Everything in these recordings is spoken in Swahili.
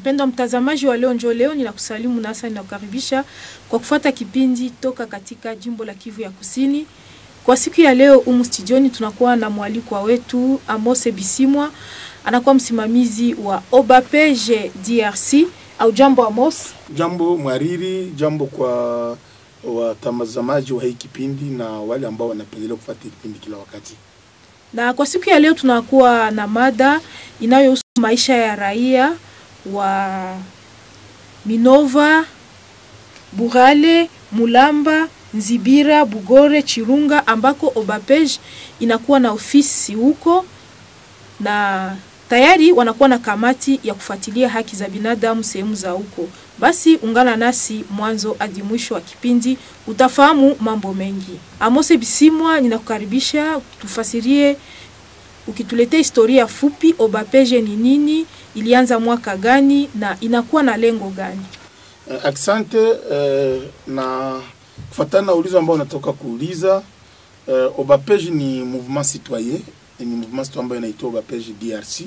Mpendwa mtazamaji wa leo njo leo, ninakusalimu nasa ninakukaribisha kwa kufuata kipindi toka katika jimbo la Kivu ya Kusini. Kwa siku ya leo umu studioni tunakuwa na mwalikwa wetu Amose Bisimwa, anakuwa msimamizi wa Obapege DRC. Au jambo Amos? Jambo mwariri, jambo kwa watazamaji wa hii kipindi na wale ambao wanapendelea kufuata kipindi kila wakati. Na kwa siku ya leo tunakuwa na mada inayohusu maisha ya raia wa Minova, Burale, Mulamba, Nzibira, Bugore, Chirunga ambako Obapege inakuwa na ofisi huko na tayari wanakuwa na kamati ya kufuatilia haki za binadamu sehemu za huko. Basi ungana nasi mwanzo hadi mwisho wa kipindi, utafahamu mambo mengi. Amose Bisimwa, ninakukaribisha tufasirie, ukituletea historia fupi, Obapege ni nini, ilianza mwaka gani na inakuwa na lengo gani? Uh, asante uh, na kufuatana na ulizo ambao unatoka kuuliza uh, Obapege ni mouvement citoyen ni mouvement citoyen ambayo inaitwa Obapege DRC.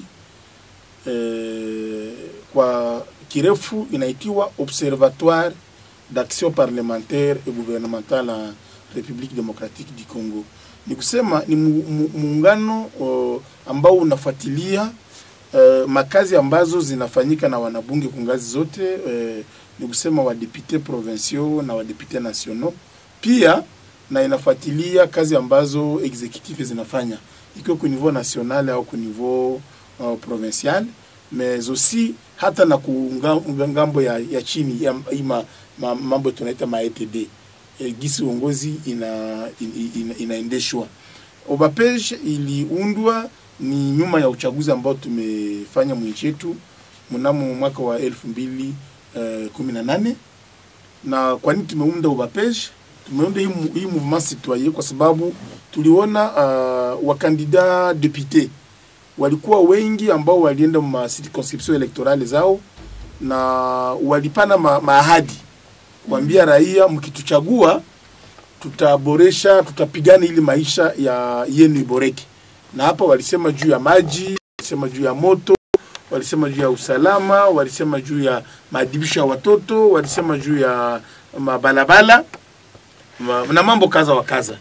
Uh, kwa kirefu inaitiwa Observatoire d'action parlementaire et gouvernementale en République démocratique du Congo. Ni kusema ni muungano uh, ambao unafuatilia uh, makazi ambazo zinafanyika na wanabunge kwa ngazi zote uh, ni kusema wadepute provinciaux na wadepute nationaux, pia na inafuatilia kazi ambazo executive zinafanya ikiwa ku niveau national au ku niveau uh, provincial mais aussi hata na kungambo ya, ya chini ya ima, ma, mambo tunaita ma ETD e, gisi uongozi ina, ina, inaendeshwa. Obapege iliundwa ni nyuma ya uchaguzi ambao tumefanya mwinchi yetu mnamo mwaka wa elfu mbili uh, kumi na nane na kwa nini tumeunda Obapege? Tumeunda hii, hii mouvement citoyen kwa sababu tuliona uh, wakandida depute walikuwa wengi ambao walienda ma circonscription electorale zao na walipana ma, maahadi kuambia raia, mkituchagua tutaboresha, tutapigana ili maisha ya yenu iboreke. Na hapa walisema juu ya maji, walisema juu ya moto, walisema juu ya usalama, walisema juu ya maadibisho ya watoto, walisema juu ya mabalabala ma, na mambo kaza wa kaza,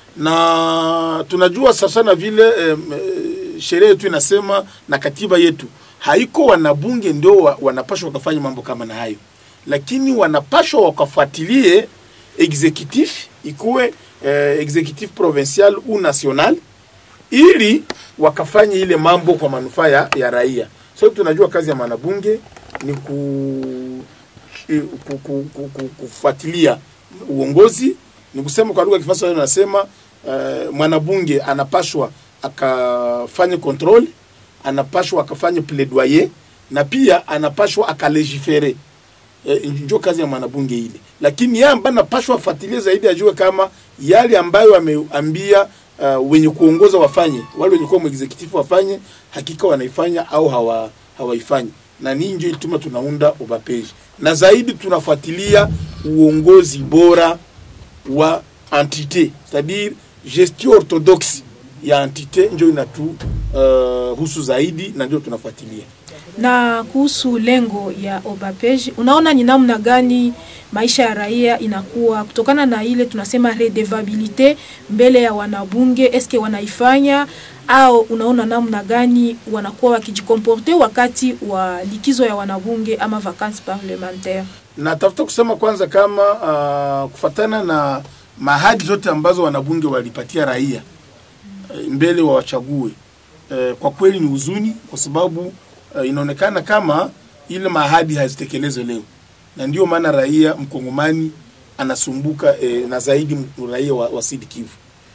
na tunajua sasa na vile eh, sheria yetu inasema na katiba yetu haiko wanabunge ndio wa, wanapashwa wakafanya mambo kama na hayo, lakini wanapashwa wakafuatilie executif ikuwe eh, executif provincial au national ili wakafanye ile mambo kwa manufaa ya, ya raia. So tunajua kazi ya mwanabunge ni ku, ku, ku, ku, ku, kufuatilia uongozi, ni kusema kwa lugha ya Kifaransa wanasema uh, mwanabunge anapashwa akafanye control, anapashwa akafanye plaidoyer na pia anapashwa akalégifere. E, ndio kazi ya mwanabunge ile, lakini yeye ambaye anapashwa afuatilie zaidi, ajue kama yale ambayo ameambia uh, wenye kuongoza wafanye, wale wenye kuwa executive wafanye, hakika wanaifanya au hawa hawaifanyi, na ni ndio ilituma tunaunda Obapege, na zaidi tunafuatilia uongozi bora wa entité c'est-à-dire gestion orthodoxe ya entité ndio inatu uh, husu zaidi na ndio tunafuatilia. Na kuhusu lengo ya Obapege, unaona ni namna gani maisha ya raia inakuwa kutokana na ile tunasema redevabilite mbele ya wanabunge, eske wanaifanya au unaona namna gani wanakuwa wakijikomporte wakati wa likizo ya wanabunge ama vacances parlementaire? Natafuta kusema kwanza kama uh, kufatana na mahadi zote ambazo wanabunge walipatia raia mbele wa wachague. E, kwa kweli ni huzuni kwa sababu e, inaonekana kama ile maahadi hazitekelezwe leo, na ndio maana raia mkongomani anasumbuka e, na zaidi raia wa, wa Sud Kivu.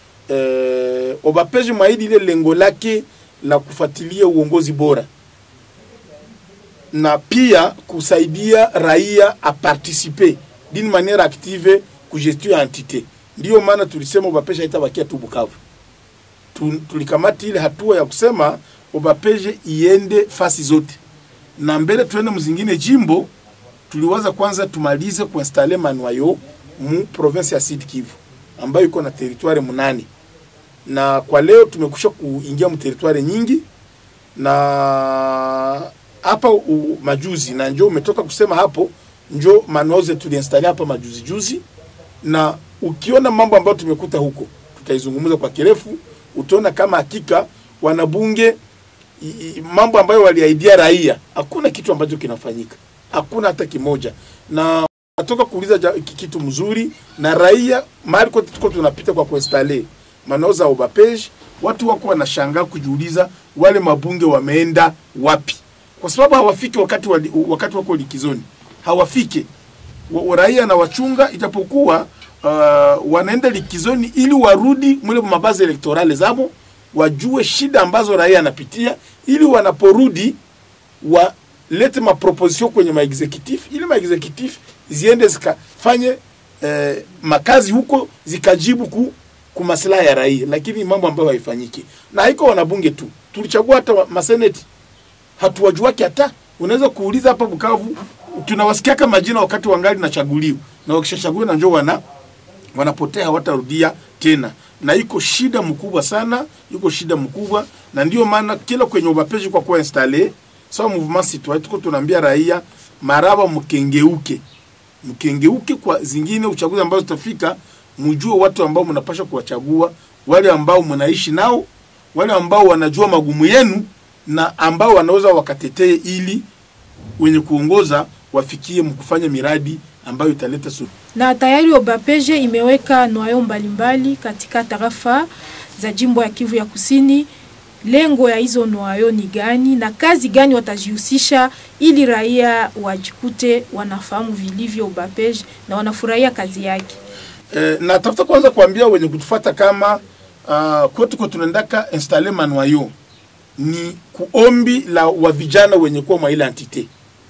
E, Obapege maahidi ile lengo lake la kufuatilia uongozi bora na pia kusaidia raia aparticipe d'une manière active ku gestion ya entité. Ndio maana tulisema Obapege haitabakia tu Bukavu tulikamata ile hatua ya kusema Obapege iende fasi zote, na mbele tuende mzingine jimbo. Tuliwaza kwanza tumalize kuinstale manuayo mu province ya Sud Kivu ambayo iko na territoire munane, na kwa leo tumekusha kuingia mu territoire nyingi, na hapa u- majuzi na njo umetoka kusema hapo, njo manoze tuliinstali hapa majuzi juzi, na ukiona mambo ambayo tumekuta huko, tutaizungumza kwa kirefu, utaona kama hakika wanabunge i, i, mambo ambayo waliaidia raia, hakuna kitu ambacho kinafanyika, hakuna hata kimoja, na natoka kuuliza ja- ki- kitu mzuri na raia mahali kote tuko tunapita kwa kuinstale manoza obapage, watu wako wanashangaa kujiuliza wale mabunge wameenda wapi, kwa sababu hawafiki wakati, wali, wakati wako likizoni hawafike wa, wa raia na wachunga, ijapokuwa uh, wanaenda likizoni ili warudi mule mabazi elektorale zabo wajue shida ambazo raia anapitia, ili wanaporudi walete maproposition kwenye maexecutif ili maexecutif ziende zikafanye eh, makazi huko zikajibu ku, ku maslahi ya raia, lakini mambo ambayo haifanyiki na haiko wanabunge tu, tulichagua hata wa- maseneti hatuwajuaki hata. Unaweza kuuliza hapa Bukavu, tunawasikiaka majina wakati wangali nachaguliwa, na wakishachaguliwa na njoo wana wanapotea, hawatarudia tena, na iko shida mkubwa sana, iko shida mkubwa, na ndio maana kila kwenye ubapeji kwa kuwa installe sawa mouvement citoyen, tuko tunaambia raia maraba, mkengeuke mkengeuke kwa zingine uchaguzi ambazo zitafika, mjue watu ambao mnapasha kuwachagua, wale ambao mnaishi nao, wale ambao wanajua magumu yenu na ambao wanaweza wakatetee ili wenye kuongoza wafikie mkufanya miradi ambayo italeta suluhu. na tayari Obapeje imeweka nwayo mbalimbali katika tarafa za jimbo ya Kivu ya Kusini. Lengo ya hizo nwayo ni gani na kazi gani watajihusisha ili raia wajikute wanafahamu vilivyo Obapeje na wanafurahia kazi yake? Eh, na tafuta kwanza kuambia wenye kutufuata kama uh, kwetu kwa tunaendaka installe manwayo ni kuombi la wa vijana wenye kuwa mwa ile entite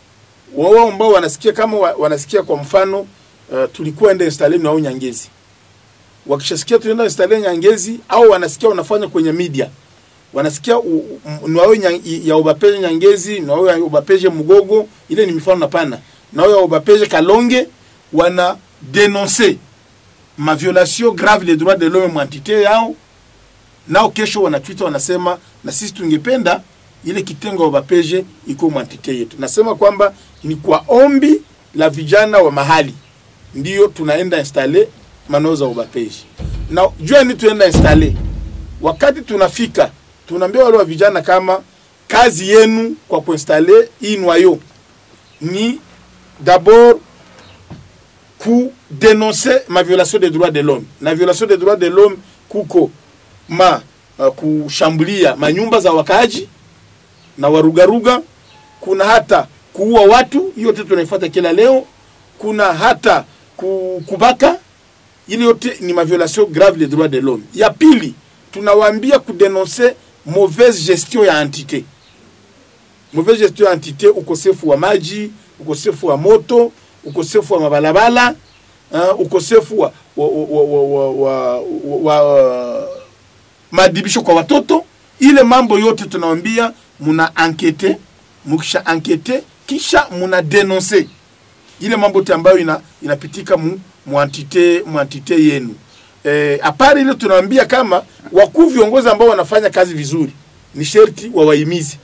wao ambao wanasikia kama wa, wanasikia kwa mfano uh, tulikuwa enda installe nwayo Nyangezi, wakishasikia tunaenda installe Nyangezi au wanasikia wanafanya kwenye media wanasikia u- u- nwayo nya- ya ubapeje Nyangezi, nwayo ya ubapeje Mugogo, ile ni mifano napana, nwayo ya ubapeje Kalonge, wana denoncer ma violation grave les droits de l'homme mwantite yao, nao kesho wanatwita wanasema, na sisi tungependa ile kitengo ya ubapeje iko mwantite yetu. Nasema kwamba ni kwa ombi la vijana wa mahali ndiyo tunaenda installe manoo za ubapeji, na jua ni tuenda installe wakati tunafika tunaambia wale wa vijana kama kazi yenu kwa kuinstale hii nwayo ni d'abord ku denoncer ma violation des droits de l'homme na violation des droits de l'homme kuko ma uh, kushambulia manyumba za wakaaji na warugaruga kuna hata kuua watu hiyo yote tunaifuata kila leo kuna hata ku- kubaka ile yote ni maviolation grave les droits de l'homme ya pili tunawaambia kudenonse mauvaise gestion ya entité mauvaise gestion ya entité ukosefu wa maji ukosefu wa moto ukosefu wa mabalabala uh, ukosefu wa, wa, wa, wa, wa, wa, wa maadibisho kwa watoto ile mambo yote tunawambia muna ankete mukisha ankete kisha muna denonse ile mambo yote ambayo ina, inapitika mu, muantite muantite yenu eh, apari ile tunawambia kama wakuu viongozi ambao wanafanya kazi vizuri ni sherti wawaimizi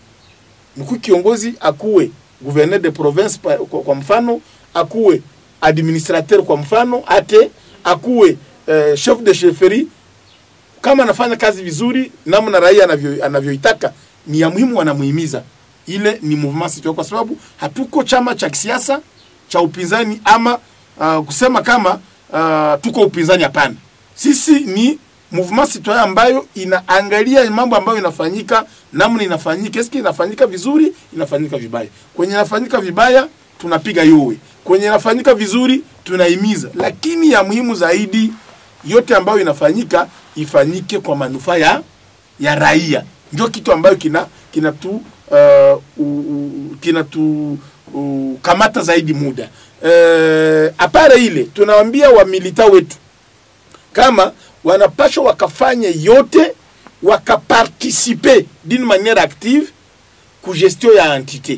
mkuu kiongozi akuwe gouverneur de province pa, kwa, kwa mfano akuwe administrateur kwa mfano ate akuwe eh, chef de chefferie kama anafanya kazi vizuri namna raia anavyo anavyoitaka ni ya muhimu wanamuhimiza ile ni mouvement citoyen kwa sababu hatuko chama cha kisiasa cha upinzani ama uh, kusema kama uh, tuko upinzani hapana sisi ni mouvement citoyen ambayo inaangalia mambo ambayo inafanyika namna inafanyika eski inafanyika vizuri inafanyika vibaya kwenye inafanyika vibaya tunapiga yowe kwenye inafanyika vizuri tunahimiza lakini ya muhimu zaidi yote ambayo inafanyika ifanyike kwa manufaa ya ya raia ndio kitu ambayo kina kinatu uh, u- u- kinatu uh, kamata zaidi muda uh, apare ile tunawaambia wamilita wetu kama wanapashwa wakafanye yote wakaparticipe d'une manière active ku gestion ya entité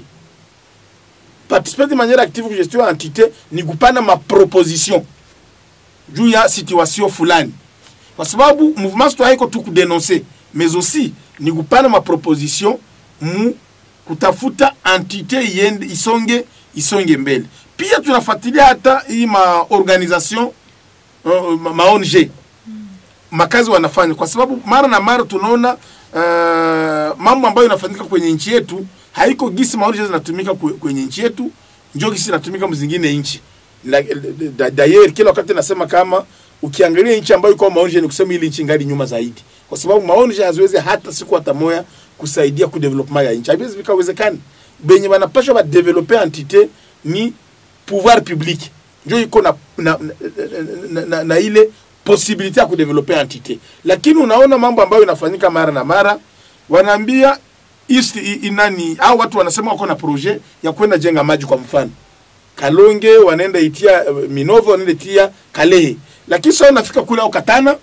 participer d'une manière active ku gestion ya entité ni kupana maproposition juu ya situation fulani kwa sababu mouvement citoyen iko tu kudenonse mais aussi ni kupana maproposition mu kutafuta entite iende isonge isonge mbele. Pia tunafuatilia hata hii maorganisation uh, ma, ma ONG makazi wanafanya, kwa sababu mara na mara tunaona uh, mambo ambayo inafanyika kwenye nchi yetu haiko gisi maoni zinatumika kwe- kwenye nchi yetu, njo gisi inatumika mzingine nchi. La- da- D'ailleurs kila wakati nasema kama ukiangalia nchi ambayo iko maonje ni kusema ile nchi ngali nyuma zaidi, kwa sababu maonje haziwezi hata siku hata moya kusaidia ku development ya nchi, haiwezi vikawezekani. Benye banapasha ba developer entite ni pouvoir public, njo iko na, na, na, na, na, na ile possibilité ya kudevelope entite, lakini unaona mambo ambayo inafanyika mara na mara, wanaambia east i- inani au watu wanasema wako na projet ya kwenda jenga maji kwa mfano Kalonge wanaenda itia uh, Minova wanaenda itia Kalehe, lakini sasa unafika kule au Katana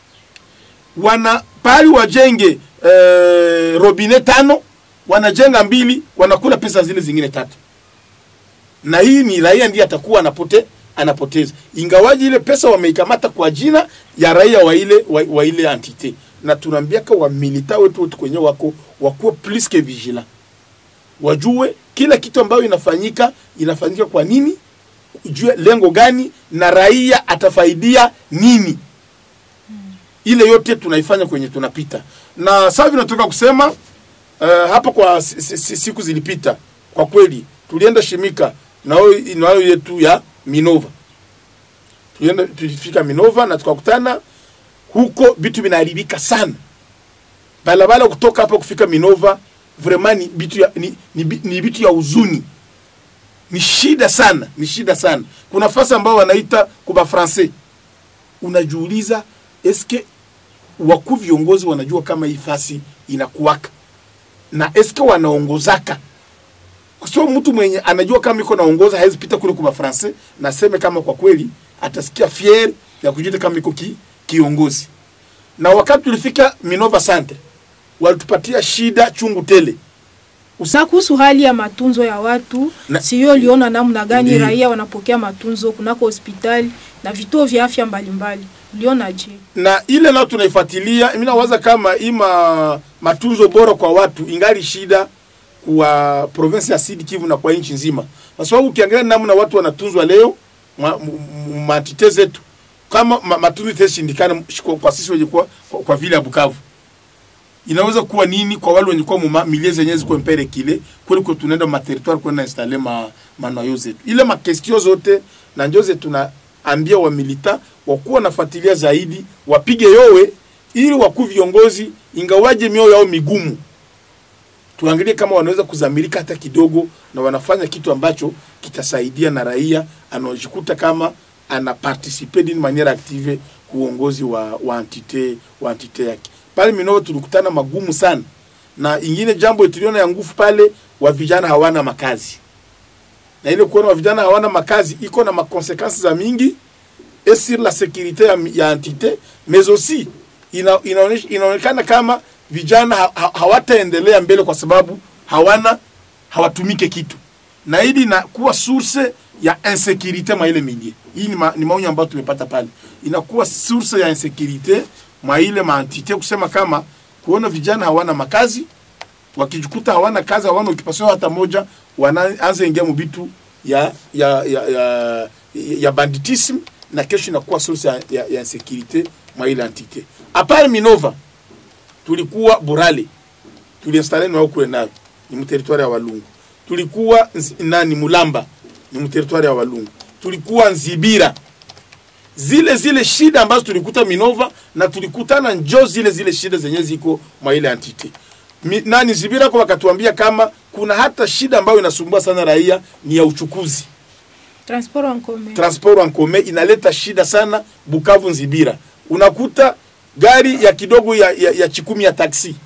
wana pali wajenge uh, robine tano wanajenga mbili, wanakula pesa zile zingine tatu, na hii ni raia ndiye atakuwa anapote anapoteza, ingawaji ile pesa wameikamata kwa jina ya raia wa ile wa, wa ile entite, na tunaambiaka wa milita wetu wote kwenye wako wakuwe plus que vigilant wajue kila kitu ambayo inafanyika inafanyika kwa nini, ujue lengo gani na raia atafaidia nini. Ile yote tunaifanya kwenye tunapita, na sasa hivi natoka kusema uh, hapa kwa si, si, si, siku zilipita, kwa kweli tulienda Shimika nao nayo yetu ya Minova, tulienda tulifika Minova na tukakutana huko, vitu vinaharibika sana barabara kutoka hapa kufika Minova vraiment ni bitu ya, ni, ni, bi- ni bitu ya huzuni, ni shida sana, ni shida sana. Kuna fasi ambao wanaita kuba français, unajiuliza eske wakuu viongozi wanajua kama hii fasi inakuwaka na eske wanaongozaka sio mtu mwenye anajua kama iko naongoza hawezi pita kule kwa français na aseme kama kwa kweli atasikia fier ya kujuta kama iko ki, kiongozi. Na wakati tulifika Minova Center walitupatia shida chungu tele. Usa kuhusu hali ya matunzo ya watu Na- siyo, uliona namna gani Ndiyo. raia wanapokea matunzo kunako hospitali na vituo vya afya mbalimbali, uliona je? na ile nao tunaifuatilia. Mimi nawaza kama ima matunzo bora kwa watu ingali shida kwa province ya Sud Kivu na kwa nchi nzima, kwa sababu ukiangalia namna watu wanatunzwa leo ma- m- m- matite zetu kama ma, matunzo itashindikana kwa, kwa sisi wenye kwa, kwa, kwa vile ya Bukavu inaweza kuwa nini kwa wale wenye kuwa muma milie zenye ziko mpere kile kuliko tunaenda ma territoire kwenda installer ma manayo zetu ile ma question zote na njoze tunaambia wa milita wakuwa nafuatilia zaidi wapige yowe ili wakuu viongozi ingawaje mioyo yao migumu tuangalie kama wanaweza kuzamilika hata kidogo na wanafanya kitu ambacho kitasaidia na raia anaojikuta kama ana participe d'une manière active kuongozi wa, wa entite wa entite yake pale Minova tulikutana magumu sana, na ingine jambo tuliona ya nguvu pale, wa vijana hawana makazi, na ile kuona wa vijana hawana makazi iko na makonsekansi za mingi et sur la sécurité ya, ya entité mais aussi ina, inaonesha, inaonekana kama vijana ha, ha, hawataendelea mbele kwa sababu hawana hawatumike kitu, na hili inakuwa source ya insécurité mwa ile milie. Hii ni, ma, ni maonyo ambayo tumepata pale, inakuwa source ya insécurité mwa ile maentité, kusema kama kuona vijana hawana makazi, wakijikuta hawana kazi, hawana occupation hata moja, wanaanza ingia mubitu ya ya ya, ya, ya banditisme na kesho inakuwa source ya, ya, ya insécurité mwa ile entité. Apart Minova tulikuwa Burale, tuliinstale nao kule nayo ni mteritwari ya Walungu. Tulikuwa nzi- nani Mulamba ni mteritwari ya Walungu. Tulikuwa Nzibira, zile zile shida ambazo tulikuta Minova na tulikutana njo zile zile shida zenye ziko mwa ile entity. Mi, nani Zibira kwa wakatuambia kama kuna hata shida ambayo inasumbua sana raia ni ya uchukuzi Transport en commun. transport en commun inaleta shida sana Bukavu Nzibira. Unakuta gari ya kidogo ya, ya, ya chikumi ya taksi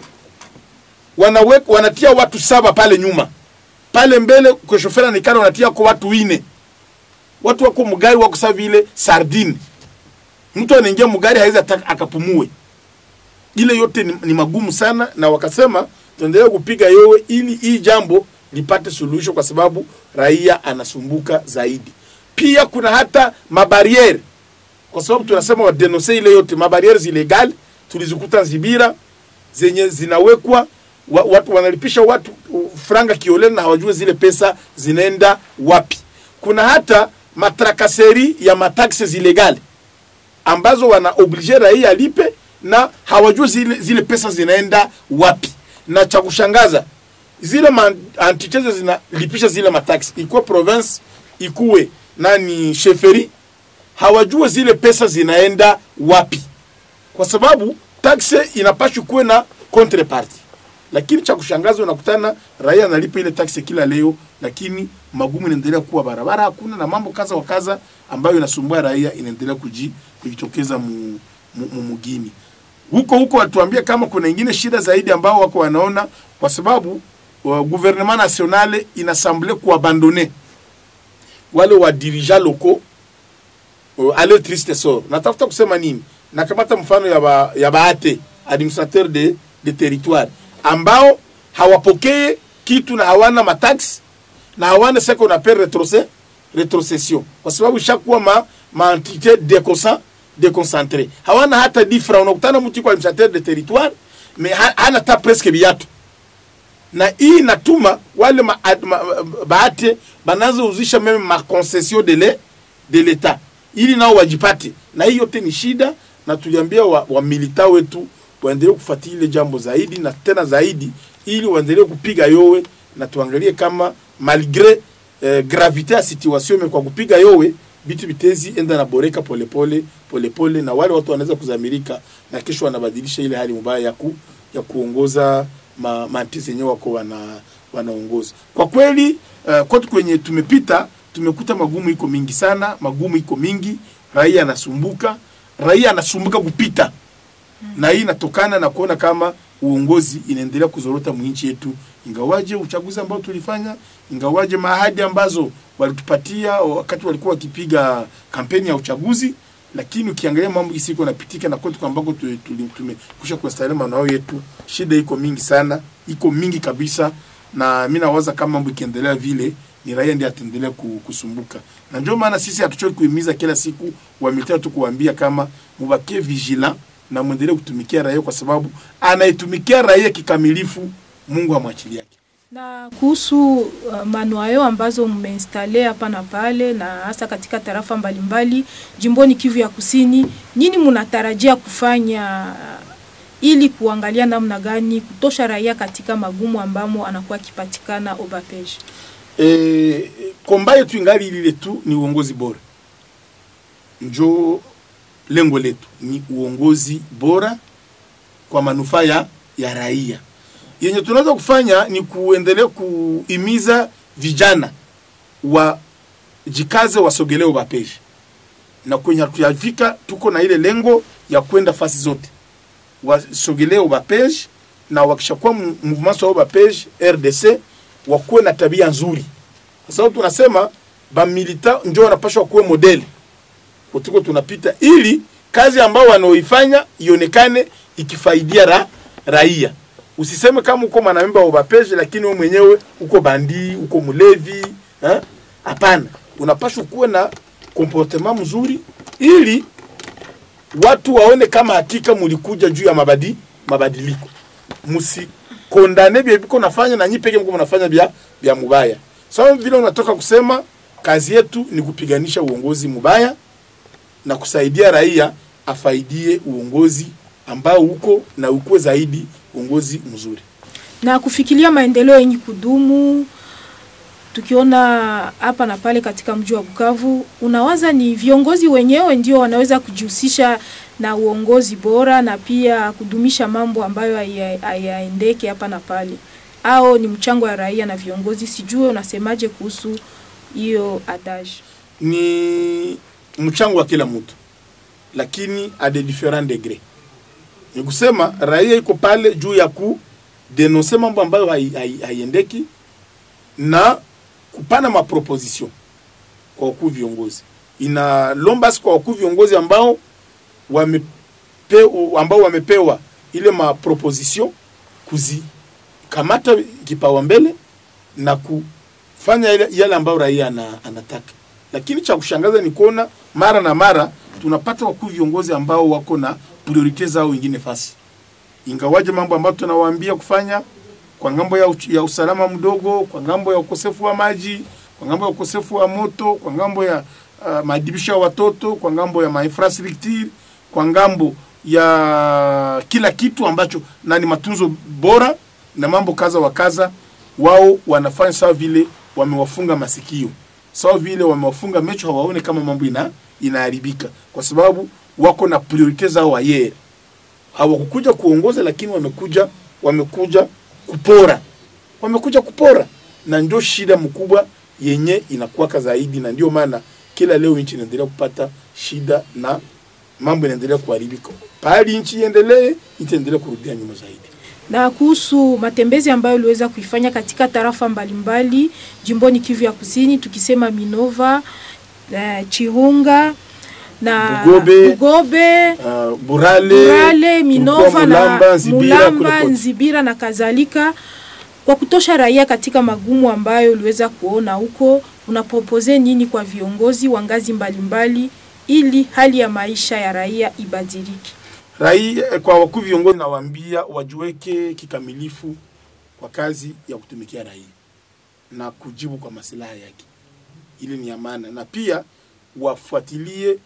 wanawe, wanatia watu saba pale nyuma, pale mbele kwa shofera nikana wanatia kwa watu wine, watu wako mgari wako sawa vile sardine. Mtu anaingia mgari hawezi hata akapumue. Ile yote ni, ni magumu sana, na wakasema tuendelee kupiga yowe ili hii jambo lipate suluhisho, kwa sababu raia anasumbuka zaidi. Pia kuna hata mabariere, kwa sababu tunasema wadenonse ile yote mabariere ilegal tulizikuta Nzibira zenye zinawekwa wa, watu wanalipisha watu uh, franga kiolela na hawajue zile pesa zinaenda wapi. Kuna hata matrakaseri ya mataxes ilegale ambazo wana oblige raia alipe na hawajue zile, zile pesa zinaenda wapi. Na cha kushangaza zile ma entité zinalipisha zile mataxi, ikuwe province ikuwe nani sheferi, hawajue zile pesa zinaenda wapi, kwa sababu taxe inapaswa kuwe na contreparty. Lakini cha kushangaza unakutana raia analipa ile taksi kila leo, lakini magumu inaendelea kuwa barabara hakuna na mambo kaza wa kaza ambayo inasumbua raia inaendelea kuji, kujitokeza mu, mu, mu, mugini huko huko. Watuambie kama kuna ingine shida zaidi ambao wako wanaona, kwa sababu uh, gouvernement nationale inasemble kuabandone wale wa dirigeant locaux uh, ale triste sort. Natafuta kusema nini? Nakamata mfano ya ba, ya baate administrateur de, de territoire ambao hawapokee kitu na hawana mataxi na hawana ce qu'on appelle retrocession retrocession, kwa sababu ishakuwa ma, ma entité déconsa déconcentré, hawana hata difra. Unakutana mtu kwa administrateur de territoire mais ha, hana ta presque biatu, na hii inatuma wale ma, ma, baate banaanza uzisha meme ma concession de le, de l'etat ili nao wajipate, na hii yote ni shida, na tuliambia wa, wa milita wetu waendelee kufuatilia ile jambo zaidi na tena zaidi, ili waendelee kupiga yowe na tuangalie kama malgre eh, gravite ya situation me kwa kupiga yowe bitu bitezi enda na boreka polepole polepole, na wale watu wanaweza kuzamirika na kesho wanabadilisha ile hali mbaya ya, ku, ya kuongoza ma, mantisi yenyewe wako wana, wanaongoza kwa kweli. Uh, kote kwenye tumepita tumekuta magumu iko mingi sana, magumu iko mingi, raia anasumbuka, raia anasumbuka kupita na hii inatokana na kuona kama uongozi inaendelea kuzorota mwinchi yetu, ingawaje uchaguzi ambao tulifanya, ingawaje maahadi ambazo walitupatia wakati walikuwa wakipiga kampeni ya uchaguzi, lakini ukiangalia mambo isiko napitika na kwetu ambako tumekusha kustarehe manao yetu, shida iko mingi sana, iko mingi kabisa, na mimi nawaza kama mambo ikiendelea vile ni raia ndiye ataendelea kusumbuka, na ndio maana sisi hatuchoki kuhimiza kila siku wa militari tu kuambia kama mubakie vigilant na mwendelee kutumikia raia, kwa sababu anayetumikia raia kikamilifu Mungu amwachilia yake. Na kuhusu uh, manuayo ambazo mmeinstale hapa na pale na hasa katika tarafa mbalimbali jimboni Kivu ya Kusini, nini mnatarajia kufanya uh, ili kuangalia namna gani kutosha raia katika magumu ambamo anakuwa akipatikana obapeje? E, komba yetu ingali lile tu, ni uongozi bora njo lengo letu ni uongozi bora kwa manufaa ya, ya raia. Yenye tunaweza kufanya ni kuendelea kuhimiza vijana wajikaze, wasogelee ubapeji, na kwenye hatuyafika, tuko na ile lengo ya kwenda fasi zote, wasogelee ubapeji, na wakishakuwa mouvement wa ubapeji RDC wakuwe na tabia nzuri, kwa sababu tunasema bamilita njo wanapashwa kuwe modeli tuko tunapita ili kazi ambao wanaoifanya ionekane ikifaidia ra, raia. Usiseme kama uko mwanamemba wa ubapeje lakini wewe mwenyewe uko bandi, uko mlevi, hapana. Unapaswa kuwa na comportement mzuri ili watu waone kama hakika mulikuja juu ya mabadi mabadiliko. Msikondane bia biko nafanya na nyi peke mko mnafanya bia bia mubaya. Sababu so, vile unatoka kusema kazi yetu ni kupiganisha uongozi mubaya na kusaidia raia afaidie uongozi ambao uko na ukuwe zaidi uongozi mzuri na kufikiria maendeleo yenye kudumu. Tukiona hapa na pale katika mji wa Bukavu, unawaza ni viongozi wenyewe ndio wanaweza kujihusisha na uongozi bora na pia kudumisha mambo ambayo hayaendeke hapa na pale, au ni mchango wa raia na viongozi? Sijue unasemaje kuhusu hiyo adage? Ni mchango wa kila mtu, lakini a de different degré. Ni kusema raia iko pale juu ya ku denonse mambo ambayo haiendeki hai, hai na kupana maproposition kwa wakuu viongozi. Inalomba kwa wakuu viongozi ambao wamepe, ambao wamepewa ile maproposition kuzikamata kipawa mbele na kufanya yale ambayo raia anataka lakini cha kushangaza ni kuona mara na mara tunapata wakuu viongozi ambao wako na priorite zao wengine fasi, ingawaje mambo ambayo tunawaambia kufanya kwa ngambo ya, uch- ya usalama mdogo, kwa ngambo ya ukosefu wa maji, kwa ngambo ya ukosefu wa moto, kwa ngambo ya uh, maadibisho ya watoto, kwa ngambo ya mainfrastructure, kwa ngambo ya kila kitu ambacho na ni matunzo bora na mambo kaza wa kaza, wao wanafanya sawa vile wamewafunga masikio, sawa vile wamewafunga macho, hawaone kama mambo ina inaharibika, kwa sababu wako na priorite zao wayere hawakukuja kuongoza, lakini wamekuja wamekuja kupora, wamekuja kupora, na ndio shida mkubwa yenye inakuwaka zaidi, na ndio maana kila leo nchi inaendelea kupata shida na mambo inaendelea kuharibika. Pahali nchi iendelee, nchi iendelee kurudia nyuma zaidi. na kuhusu matembezi ambayo uliweza kuifanya katika tarafa mbalimbali jimboni Kivu ya Kusini, tukisema Minova, eh, Chirunga na Bugobe, Bugobe Uh, Burale, Burale, Minova tulikuwa Mulamba, na Nzibira, Mulamba, kule kote. Nzibira na kadhalika, kwa kutosha raia katika magumu ambayo uliweza kuona huko. Unapropose nini kwa viongozi wa ngazi mbalimbali ili hali ya maisha ya raia ibadilike? Raia kwa wakuu viongozi nawaambia wajiweke kikamilifu kwa kazi ya kutumikia raia na kujibu kwa masilaha yake, ili ni amana, na pia wafuatilie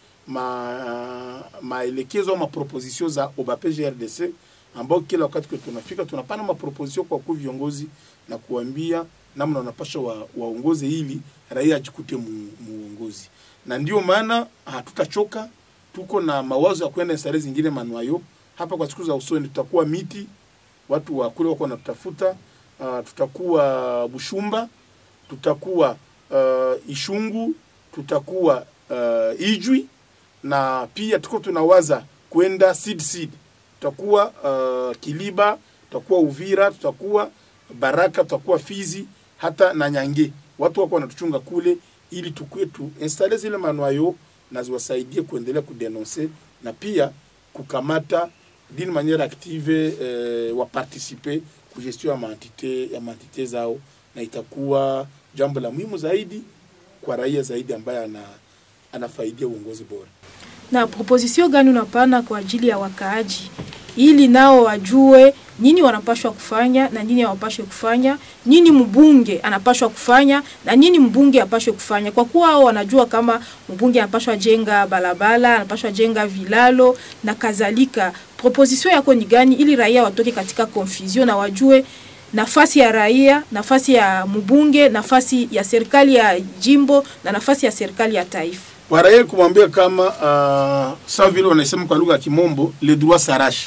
ma, maelekezo au maproposition za OBAP GRDC ambao kila wakati kwa tunafika tunapana maproposition kwa wakuu viongozi na kuambia namna wanapasha wa, waongoze ili raia ajikute mu, muongozi, na ndio maana hatutachoka tuko na mawazo ya kwenda sare zingine manuayo hapa kwa siku za usoni. Tutakuwa miti, watu wa kule wako wanatutafuta. Uh, tutakuwa Bushumba, tutakuwa uh, Ishungu, tutakuwa uh, Ijwi na pia tuko tunawaza kwenda Sid Sid, tutakuwa uh, Kiliba, tutakuwa Uvira, tutakuwa Baraka, tutakuwa Fizi hata na Nyange. Watu wako wanatuchunga kule ili tukue tu installe zile manuayo na ziwasaidie kuendelea kudenonse na pia kukamata d'une manière active eh, waparticipe ku gestion ya maentite ya maentite zao, na itakuwa jambo la muhimu zaidi kwa raia zaidi ambaye ana, anafaidia uongozi bora. Na proposition gani unapana kwa ajili ya wakaaji ili nao wajue nini wanapashwa kufanya na nini hawapashwe kufanya, nini mbunge anapashwa kufanya na nini mbunge apashwe kufanya, kwa kuwa hao wanajua kama mbunge anapashwa jenga barabara, anapashwa jenga vilalo na kadhalika. Proposition yako ni gani ili raia watoke katika confusion na wajue nafasi ya raia, nafasi ya mbunge, nafasi ya serikali ya jimbo na nafasi ya serikali ya taifa? Kwa raia kumwambia kama uh, sawa vile wanasema kwa lugha ya Kimombo le droit s'arrache,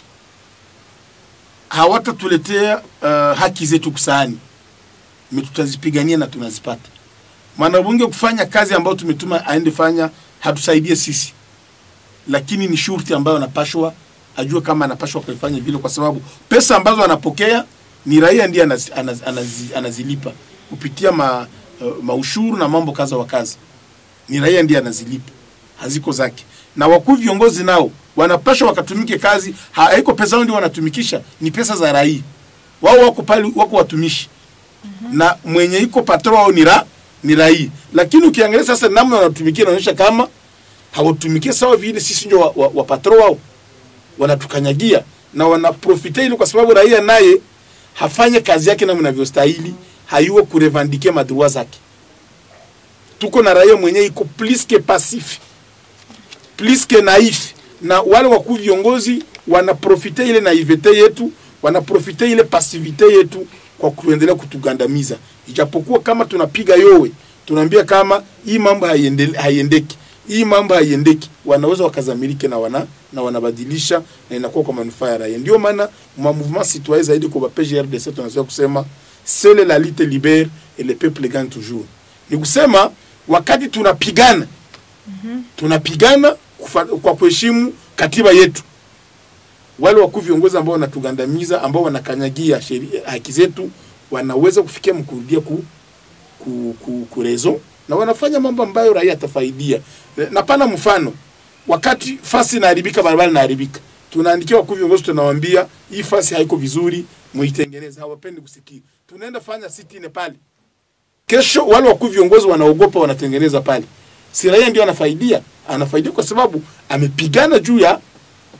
hawatatuletea uh, haki zetu kusaani, me tutazipigania na tunazipata. Mwanabunge kufanya kazi ambayo tumetuma aende fanya, hatusaidie sisi, lakini ni shurti ambayo anapashwa ajue kama anapashwa kuifanya vile, kwa sababu pesa ambazo anapokea ni raia ndiye anaz, anaz, anaz, anazilipa kupitia ma, uh, maushuru na mambo kaza wa kazi ni raia ndiye anazilipa, haziko zake. Na wakuu viongozi nao wanapasha wakatumike kazi, ha- haiko pesa zao ndio wanatumikisha, ni pesa za raia. Wao wako pale, wako watumishi na mwenye iko patro wao ni ra, ni raia. Lakini ukiangalia sasa namna wanatumikia inaonyesha kama hawatumikie sawa vile sisi ndio wa, wa, wa patro wao, wanatukanyagia na wanaprofite ili, kwa sababu raia naye hafanye kazi yake namna inavyostahili, hayuo kurevandike madrua zake tuko na raia mwenye iko plus que passif plus que naif, na wale wakuu viongozi wanaprofite ile naivete yetu, wanaprofite ile pasivite yetu kwa kuendelea kutugandamiza, ijapokuwa kama tunapiga yowe, tunaambia kama hii mambo haiendele- haiendeki, hii mambo haiendeki, wanaweza wakazamilike na wana na wanabadilisha na inakuwa kwa manufaa ya raia. Ndio maana ma mouvement citoyen zaidi kwa PGRDC tunaweza kusema seule la lutte libère et le peuple gagne toujours. Ni kusema wakati tunapigana tunapigana kufa- kwa kuheshimu katiba yetu. Wale wakuu viongozi ambao wanatugandamiza, ambao wanakanyagia sheria, haki zetu, wanaweza kufikia mkurudia ku, ku, ku, kurezo na wanafanya mambo ambayo raia atafaidia. Na pana mfano, wakati fasi inaharibika, barabara inaharibika, tunaandikia wakuu viongozi, tunawaambia hii fasi haiko vizuri, muitengeneze. Hawapendi kusikia, tunaenda fanya sitini pale kesho wale wakuu viongozi wanaogopa, wanatengeneza pale, si raia ndio anafaidia? Anafaidia kwa sababu amepigana juu ya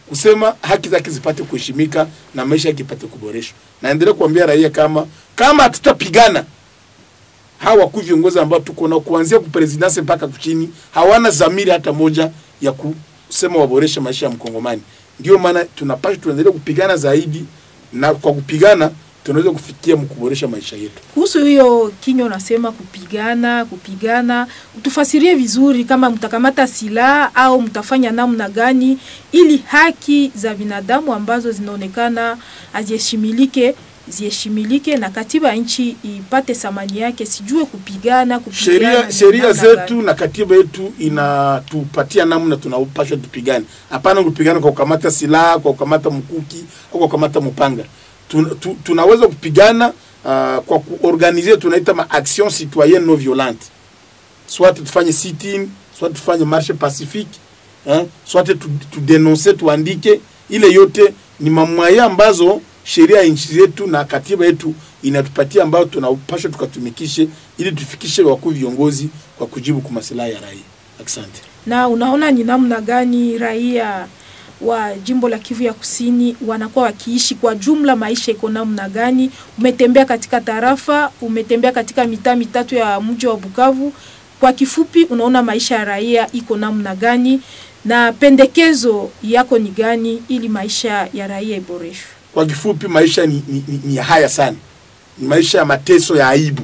kusema haki zake zipate kuheshimika na maisha yake ipate kuboreshwa. Naendelea kuambia raia kama kama hatutapigana hawa wakuu viongozi ambao tuko nao kuanzia kupresidansi mpaka kuchini hawana dhamiri hata moja ya kusema waboreshe maisha ya mkongomani. Ndio maana tunapaswa tuendelee kupigana zaidi, na kwa kupigana tunaweza kufikia mkuboresha maisha yetu. Kuhusu hiyo kinywa unasema kupigana kupigana, utufasirie vizuri, kama mtakamata silaha au mtafanya namna gani ili haki za binadamu ambazo zinaonekana haziheshimilike ziheshimilike na katiba ya nchi ipate thamani yake, sijue kupigana kupigana Sheria ni sheria namna zetu gani? na katiba yetu inatupatia namna tunapaswa tupigane. Hapana kupigana kwa kukamata silaha, kwa kukamata mkuki au kwa kukamata mpanga. Tun, tu, tunaweza kupigana uh, kwa kuorganize tunaita ma action citoyenne non violente. Soit tufanye sit-in, soit tufanye marche pacifique, hein? Soit tu, tu denonce tuandike, ile yote ni mamwaya ambazo sheria ya nchi zetu na katiba yetu inatupatia ambayo tunapaswa tukatumikishe ili tufikishe wakuu viongozi kwa kujibu kwa maslahi ya raia. Asante. Na unaona ni namna gani raia wa jimbo la Kivu ya Kusini wanakuwa wakiishi kwa jumla, maisha iko namna gani? Umetembea katika tarafa, umetembea katika mitaa mitatu ya mji wa Bukavu. Kwa kifupi, unaona maisha ya raia iko namna gani, na pendekezo yako ni gani ili maisha ya raia iboreshwe? Kwa kifupi, maisha ni, ni, ni, ni ya haya sana, ni maisha ya mateso ya aibu.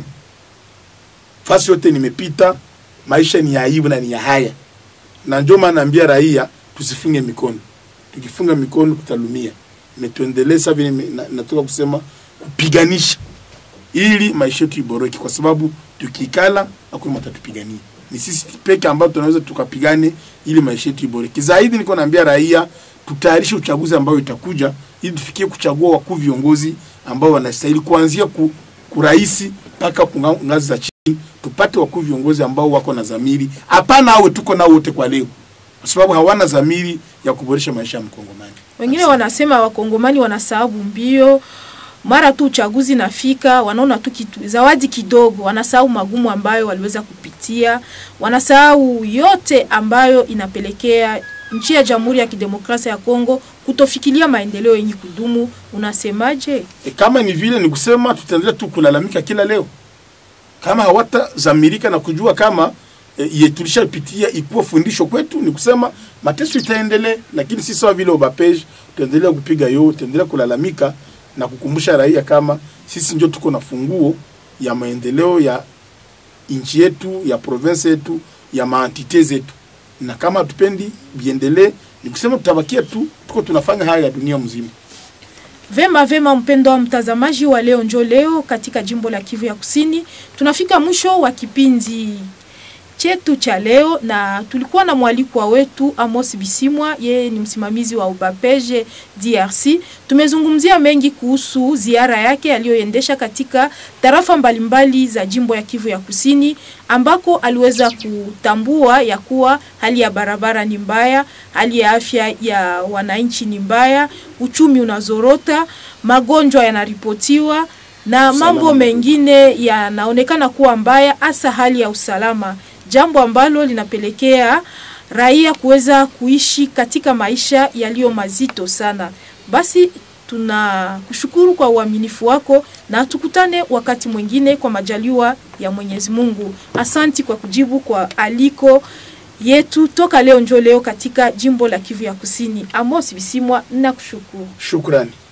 Fasi yote nimepita, maisha ni ya aibu na ni ya haya, na ndio maana naambia raia tusifunge mikono. Tukifunga mikono tutalumia. Imetuendeleza vile nime- na- natoka kusema kupiganisha ili maisha yetu iboreke, kwa sababu tukikala hakuna mtu atatupigania. Ni sisi peke ambao tunaweza tukapigane ili maisha yetu iboreke. Zaidi niko naambia raia tutayarishe uchaguzi ambao itakuja ili tufikie kuchagua wakuu viongozi ambao wanastahili kuanzia ku, kuraisi mpaka ku nga- ngazi za chini, tupate wakuu viongozi ambao wako na dhamiri. Hapana awe tuko nao wote kwa leo, kwa sababu hawana dhamiri ya kuboresha maisha ya mkongomani. Wengine wanasema wakongomani wanasahabu mbio, mara tu uchaguzi nafika, wanaona tu kitu, zawadi kidogo, wanasahau magumu ambayo waliweza kupitia, wanasahau yote ambayo inapelekea nchi ya Jamhuri ya Kidemokrasia ya Kongo kutofikiria maendeleo yenye kudumu. Unasemaje? E, kama ni vile ni kusema tutaendelea tu kulalamika kila leo, kama hawatazamirika na kujua kama e, ye tulishapitia ikuwa fundisho kwetu, ni kusema mateso itaendelea, lakini si sawa vile ubapej, tutaendelea kupiga yo, tutaendelea kulalamika na kukumbusha raia kama sisi ndio tuko na funguo ya maendeleo ya nchi yetu, ya province yetu, ya maantite zetu, na kama hatupendi biendelee, ni kusema tutabakia tu tuko tunafanya haya ya dunia mzima. Vema vema, mpendo wa mtazamaji wa leo njo leo katika jimbo la Kivu ya Kusini, tunafika mwisho wa kipindi chetu cha leo, na tulikuwa na mwalikwa wetu Amos Bisimwa, yeye ni msimamizi wa Ubapeje DRC. Tumezungumzia mengi kuhusu ziara yake aliyoendesha katika tarafa mbalimbali za jimbo ya Kivu ya Kusini, ambako aliweza kutambua ya kuwa hali ya barabara ni mbaya, hali ya afya ya wananchi ni mbaya, uchumi unazorota, magonjwa yanaripotiwa na mambo Usalama. mengine yanaonekana kuwa mbaya, hasa hali ya usalama, jambo ambalo linapelekea raia kuweza kuishi katika maisha yaliyo mazito sana. Basi tunakushukuru kwa uaminifu wako na tukutane wakati mwingine kwa majaliwa ya Mwenyezi Mungu. Asanti kwa kujibu kwa aliko yetu toka leo njo leo katika jimbo la Kivu ya Kusini. Amos Bisimwa, nakushukuru. Shukrani.